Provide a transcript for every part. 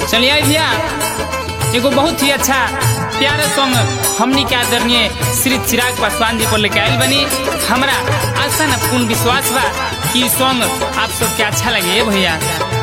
चलिए आई भैया एगो बहुत ही अच्छा प्यारा सॉन्ग हमनी के आदरणीय श्री चिराग पासवान जी पर लेके आयल बनी हमरा आशा न पूर्ण विश्वास बा कि ई सॉन्ग आप सबके अच्छा लगे भैया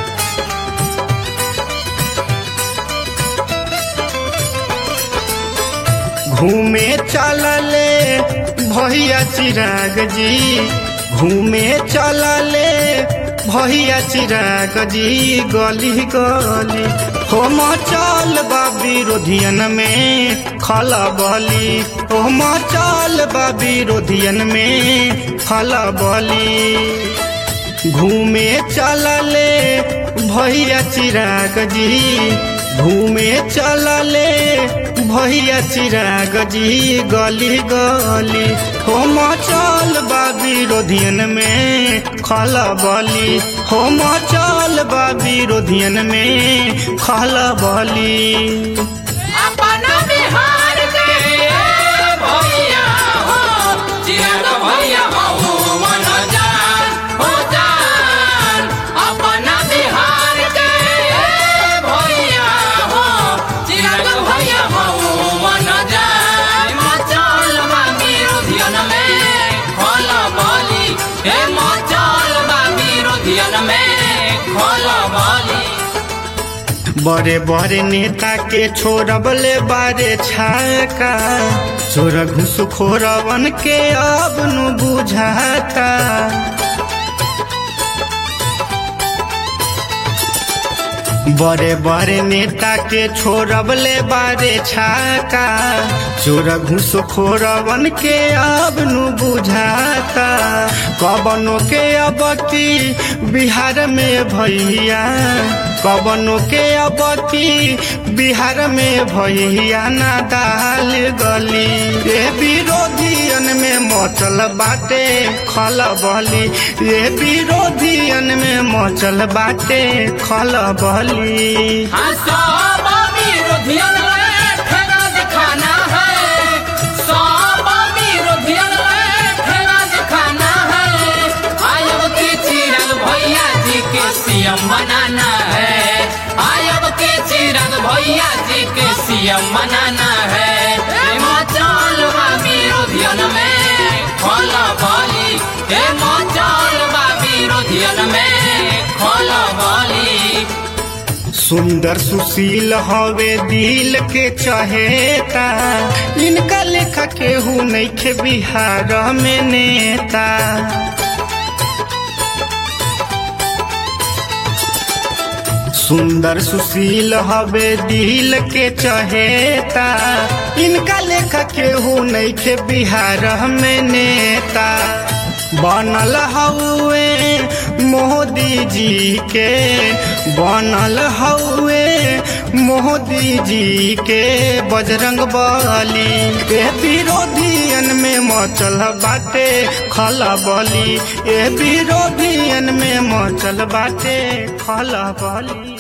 घूमे चलले भैया चिराग जी घूमे चलले भैया चिराग जी गली गली होम चल बा विरोधियन में खला बली होम चल बा विरोधियन में खला बली घूमे चलले भैया चिराग जी घूमे चलले भैया चिराग जी गली गली होम चल बा विरोधियन में खला बली होम चल बा विरोधियन में खला बली अपना बिहार के भैया हो चिराग भैया हो मन जान हो जान अपना बिहार के भैया हो चिराग भैया हो मन जान मचल बा विरोधियन में खोल बोली हे मचल बा विरोधियन में खोल बोली बड़े बड़े नेता के छोड़बले बारे छाका चोर घुसखोरवन के अब नु बुझाता बड़े बड़े नेता के छोड़बले बारे छाका चोर घुसखोरवन के अब नु बुझाता कबनो के अब की बिहार में भैया कबनो के अब की बिहार में भैया ना दाल गली ये विरोधियन में मचल बाटे खल बली ये विरोधियन में मचल बाटे खल बली हाँ सब विरोधियन में ठेगा दिखाना है सब विरोधियन में ठेगा दिखाना है आयब के चिराग भैया जी के सीएम बनाना है आयब के चिराग भैया जी के सीएम बनाना है हे मचल बा विरोधियन में खोला बोली हे मचल बा विरोधियन में खोला बोली सुंदर सुशील हवे दिल के चहेता इनका लेखा केहू नइखे बिहार में नेता सुंदर सुशील हवे दिल के चहेता इनका लेखा केहू नइखे बिहार में नेता बनल हउए मोदी जी के बनल हउए मोदी जी के बजरंग बली ए विरोधियन में मचल बाटे खला बली ए विरोधियन में मचल बाटे खला बली